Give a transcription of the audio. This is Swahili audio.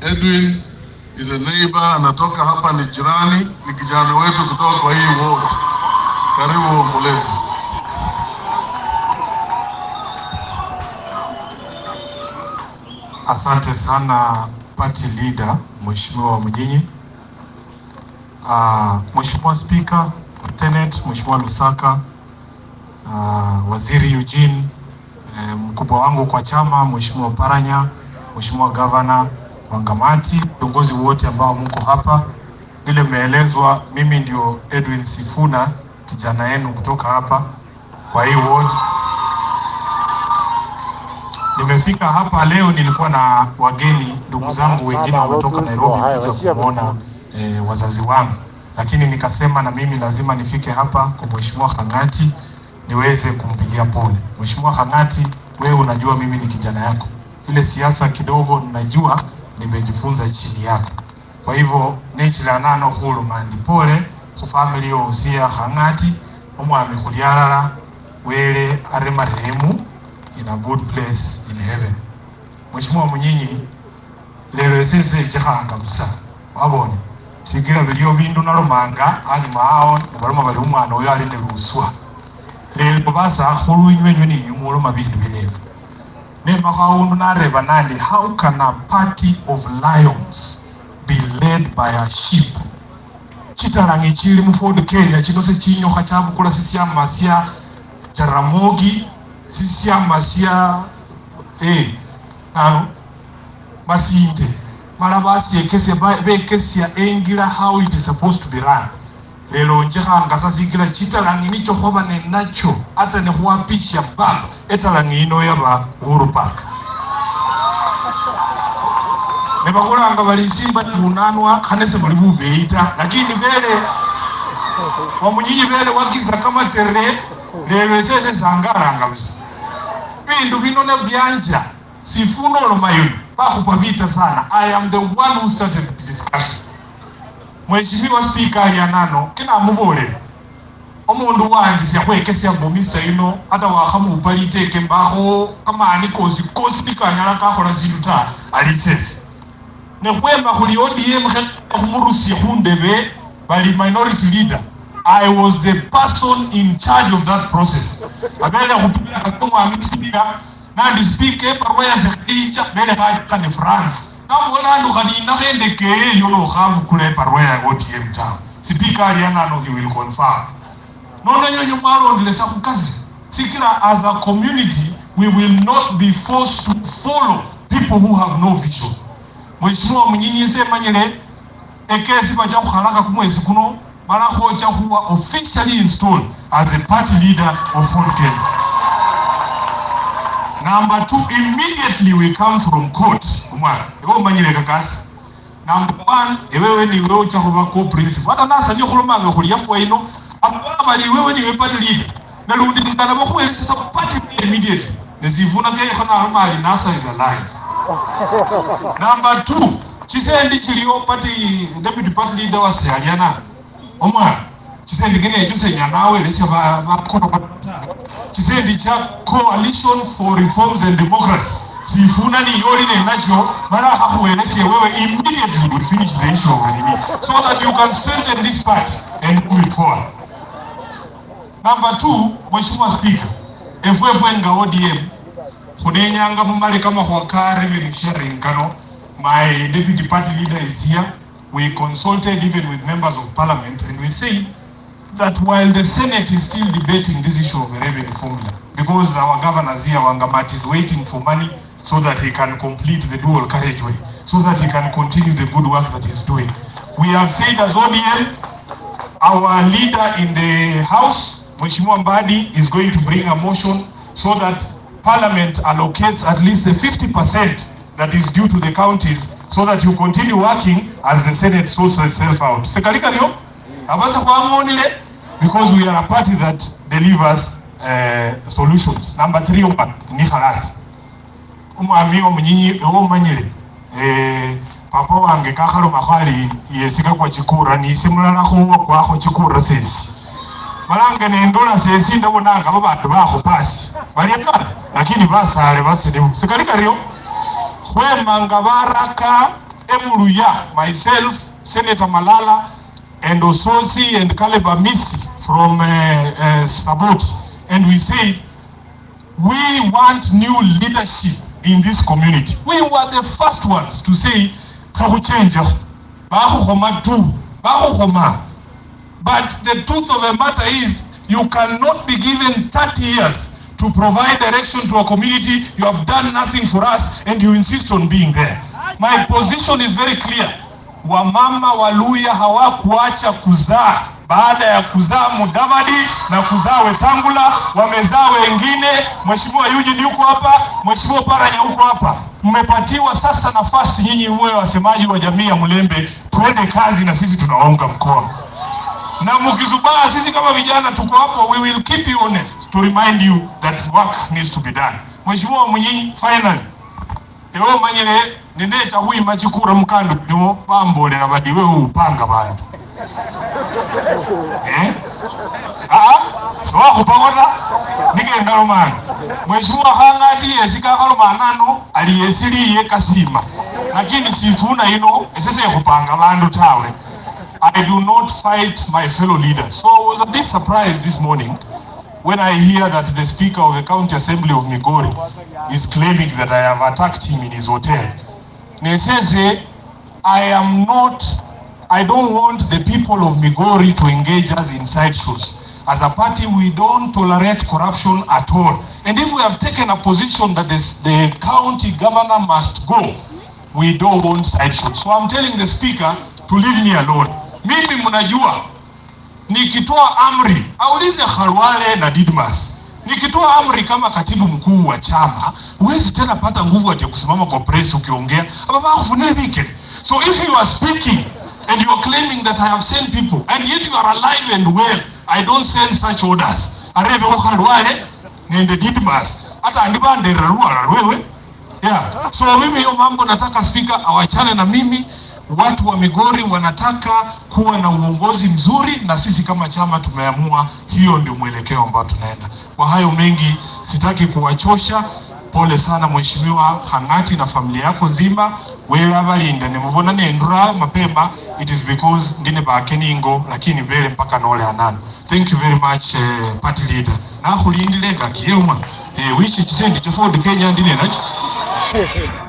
Edwin is a neighbor, anatoka hapa, ni jirani, ni kijana wetu kutoka kwa hii ward. Karibu Ombolezi. Asante sana party leader Mheshimiwa Mnyinyi. Uh, Mheshimiwa Spika, Senate, Mheshimiwa Lusaka, uh, Waziri Eugene, eh, mkubwa wangu kwa chama Mheshimiwa Paranya, Mheshimiwa Gavana Wangamati, viongozi wote ambao mko hapa. Vile mmeelezwa, mimi ndio Edwin Sifuna, kijana yenu kutoka hapa kwa hii ward. Nimefika hapa leo, nilikuwa na wageni ndugu zangu wengine wametoka Nairobi kuja kuona eh, wazazi wangu, lakini nikasema na mimi lazima nifike hapa kwa Mheshimiwa Hang'ati niweze kumpigia pole. Mheshimiwa Hang'ati, wewe unajua mimi ni kijana yako, ile siasa kidogo ninajua, nimejifunza chini yako. Kwa hivyo nechilanano hulumandi pole khu family yosia Hang'ati omwami khulyalala wele are marehemu in a good place in heaven. Mheshimiwa Munyinyi, lelo esese chikhanga busa wabone sikila biliyo bindu nalomanga anyuma awo nebaloma bali umwana oyo ali ne luswa lelo basakhulu inywenywe ninywe muloma bindu binebi nemakho awundu nareba nandi how can a party of lions be led by a sheep chitalangi chili mu Ford Kenya chino sechinyokha chabukula sisyama sya Jaramogi sisyama sya eh, ano basinte mala basyekesya ba- bekesya engila how it is supposed to be run lelo njekhanga sasikila chitalangi nicho khwaba nenacho ata nekhuwapisha baba etalangi ino yaba Uhuru Park nebakhulanga bali simba libunanwa khane sebuli bubeyi ta lakini bele wamunyinyi bele wakiza kamatere lelo esese sangalanga busa bindu bino nebyanja sifuna oloma yuno bakhupa vita sana i am the one who started the discussion mheshimiwa speaker alyanano kinamubolera omundu wanje syakhwekesya mbu mr yuno ata wakhamupa liteke mbakho kamani kosi kosi nikanyala kakhola sindu ta ali sese nekhwema khuli odm khumurusya khundebe bali minority leader i was the person in charge of that process abele khupila kasomwami sipika nandi speaker ebarua yasekhinja bele khajaka ne france nabola andu khaninakho endekeye yo nokhabukula ebarua ya odm town speaker alianano he will confirm nonanyonyo mwalondelesa khukasi sikila as a community we will not be forced to follow people who have no vision mheshimiwa munyinyi semanyile ekesi bacha khukhalaka kumwesi kuno mala khocha khuwa officially installed as a party leader of Ford Kenya. Number two, immediately we come from court. Umwana, ewe umanyile kakasi. Number one, ewewe ni wewe ucha khuba co-principal. Hata nasa nyo khulomanga khuli yafuwa ino, abana bali wewe ni we party leader. Nalundi ngana bakhuwelesesa party leader immediately. Nesifuna kekho nalomali nasa is alliance. Number two, chisendi chiliyo party deputy party leader wase aliana omwana chisendi kinecho senyanaawelesya bakhono chisendi cha coalition for reforms and democracy sifuna niyoli nenacho mala akhakhwelesye wewe immediately we finish the issue of enemy so that you can strengthen this party and move it forward number two mheshimiwa speaker efwefwe nga odm khunenyanga mumale kamakhwa ka revenue sharing kano my deputy party leader is here we consulted even with members of parliament and we said that while the senate is still debating this issue of a revenue formula because our governors here wangamati is waiting for money so that he can complete the dual carriageway so that he can continue the good work that he's doing we have said as odm our leader in the house, Mheshimiwa Mbadi, is going to bring a motion so that Parliament allocates at least the 50% that is due to the counties so that you continue working as the Senate sorts itself out. Sekalikario, abasa kwa monile because we are a party that delivers uh, solutions. Number three, umba, ni khalasi. Umwami omunyinyi ewo umanyile eh, papa wange kakhaloma khali yesika kwa chikura nise mulala khuwa kwakho chikura sesi malanga nendola sesi ndabonanga babandu bakho pasi balya lakini basale basilimu sikali karyo khwemanga baraka Ebuluya, myself, Senator Malala, and Ososi and Caleb Amisi from uh, uh, Sabot, and we said, we want new leadership in this community. We were the first ones to say, "Kakuchenja, bakukhoma tu, bakukhoma." But the truth of the matter is, you cannot be given 30 years to provide direction to a community. You have done nothing for us, and you insist on being there. My position is very clear. Wamama Waluya hawakuacha kuzaa baada ya kuzaa Mudavadi na kuzaa Wetangula, wamezaa wengine. Mheshimiwa Eugene yuko hapa, Mheshimiwa Paranya yuko hapa. Mmepatiwa sasa nafasi nyinyi muwe wasemaji wa jamii ya Mlembe, tuende kazi na sisi tunawaunga mkono na mkizubaa, sisi kama vijana tuko hapo, we will keep you honest to remind you that work needs to be done. Mheshimiwa Munyinyi, finally ewe manyire ninde chahuima chikura mkandu nimo bambolera badi wewe upanga bantu eh ah so wakupakota nigenda lomana Mheshimiwa hangati yesika kalomanano aliyesiliye kasima lakini sifuna ino esese kupanga bantu tawe I do not fight my fellow leaders. So I was a bit surprised this morning when I hear that the Speaker of the County Assembly of Migori is claiming that I have attacked him in his hotel. Nesese, I am not, I don't want the people of Migori to engage us in sideshows. As a party, we don't tolerate corruption at all. And if we have taken a position that this, the county governor must go, we don't want sideshows. So I'm telling the speaker to leave me alone. Mimi mnajua nikitoa amri, aulize Khalwale na Didmas. Nikitoa amri kama katibu mkuu wa chama, huwezi tena pata nguvu ati ya kusimama kwa press ukiongea ababa kufunile vike. So if you are speaking and you are claiming that I have sent people and yet you are alive and well, I don't send such orders. Arebe ko Khalwale nende Didmas. Hata andibandera ruala wewe. Yeah. So mimi hiyo mambo nataka spika awachane na mimi. Watu wa Migori wanataka kuwa na uongozi mzuri, na sisi kama chama tumeamua hiyo ndio mwelekeo ambao tunaenda. Kwa hayo mengi sitaki kuwachosha. Pole sana Mheshimiwa Hang'ati na familia yako nzima, wera balinda nimubona nendura mapema it is because ndine bakeningo lakini mbele mpaka nole anana. Thank you very much uh, party leader nakhulindile ngakiyemwa eh, wichi chisendi cha Ford Kenya ndine nacho